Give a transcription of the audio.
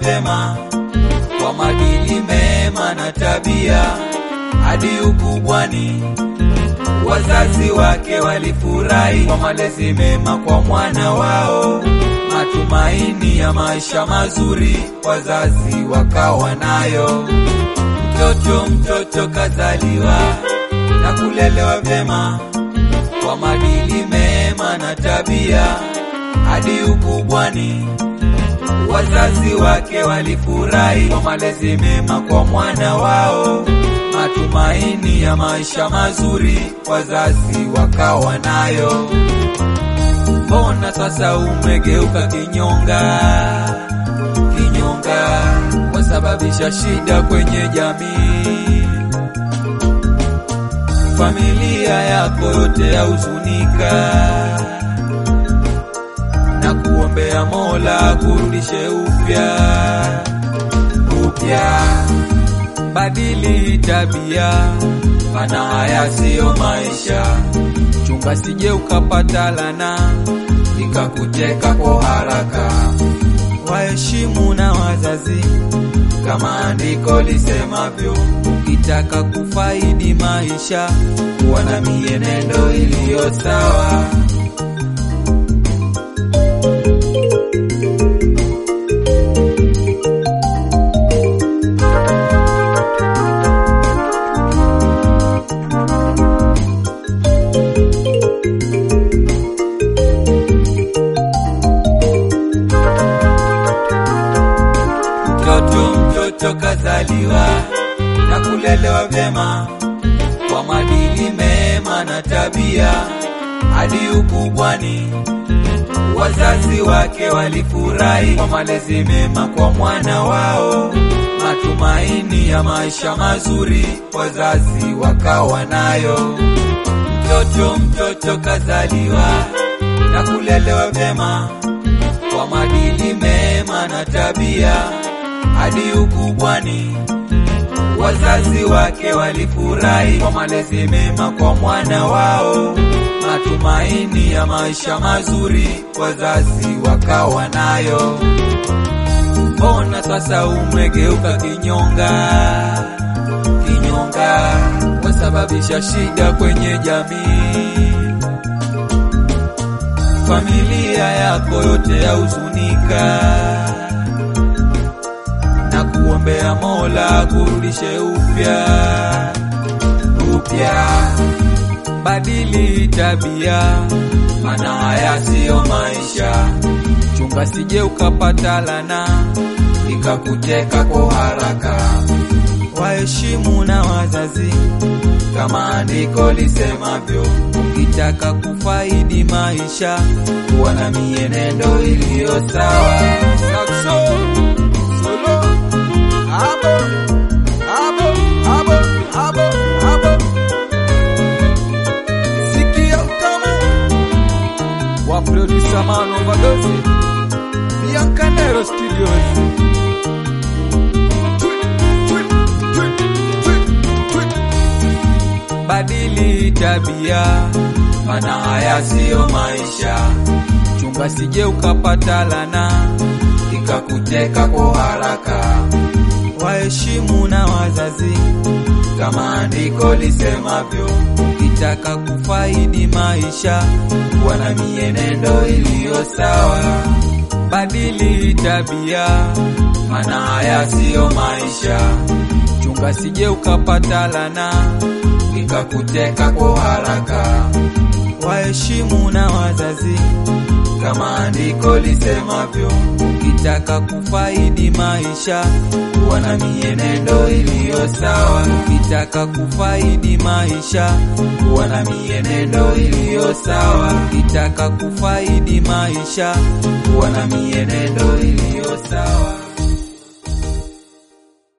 vyema kwa madili mema na tabia hadi ukubwani. Wazazi wake walifurahi kwa malezi mema kwa mwana wao, matumaini ya maisha mazuri wazazi wakawa nayo. Mtoto mtoto kazaliwa na kulelewa vyema kwa madili mema na tabia hadi ukubwani. Wazazi wake walifurahi kwa malezi mema kwa mwana wao, matumaini ya maisha mazuri wazazi wakawa nayo. Mbona sasa umegeuka kinyonga? Kinyonga wasababisha shida kwenye jamii, familia yako yote yahuzunika na kuombea Mola kurudishe upya upya. Badili tabia, maana haya siyo maisha. Chunga sije ukapata lana ikakuteka kwa haraka. Waheshimu na wazazi kama andiko lisemavyo, ukitaka kufaidi maisha, kuwa na mienendo iliyo sawa. Mtoto mtoto kazaliwa na kulelewa vyema kwa madili mema na tabia hadi ukubwani. Wazazi wake walifurahi kwa malezi mema kwa mwana wao, matumaini ya maisha mazuri wazazi wakawa nayo. Mtoto mtoto kazaliwa na kulelewa vyema kwa madili mema na tabia hadi ukubwani. Wazazi wake walifurahi kwa malezi mema kwa mwana wao, matumaini ya maisha mazuri wazazi wakawa nayo. Mbona sasa umegeuka kinyonga? Kinyonga wasababisha shida kwenye jamii, familia yako yote yahuzunika na kuombea Mola kurudishe upya upya. Badili tabia, maana haya siyo maisha. Chunga sije ukapata lana ikakuteka kwa haraka. Waheshimu na wazazi kama andiko lisemavyo, ukitaka kufaidi maisha, kuwa na mienendo iliyo sawa. Sakso. Solo. Abo, abo, abo, abo, abo. Sikia utamu wa producer Man Overdose Biancanero Studios. Twi, twi, twi, twi, twi. Badili tabia, maana haya siyo maisha. Chunga sije ukapata lana ikakuteka kwa haraka. Waheshimu na wazazi kama andiko lisemavyo, ukitaka kufaidi maisha, kuwa na mienendo iliyo sawa. Badili tabia, maana haya siyo maisha. Chunga sije ukapata lana ikakuteka kwa haraka. Waheshimu na wazazi kama andiko lisemavyo, ukitaka kufaidi maisha, kuwa na mienendo iliyo sawa. Ukitaka kufaidi maisha, kuwa na mienendo iliyo sawa. Ukitaka kufaidi maisha, kuwa na mienendo iliyo sawa.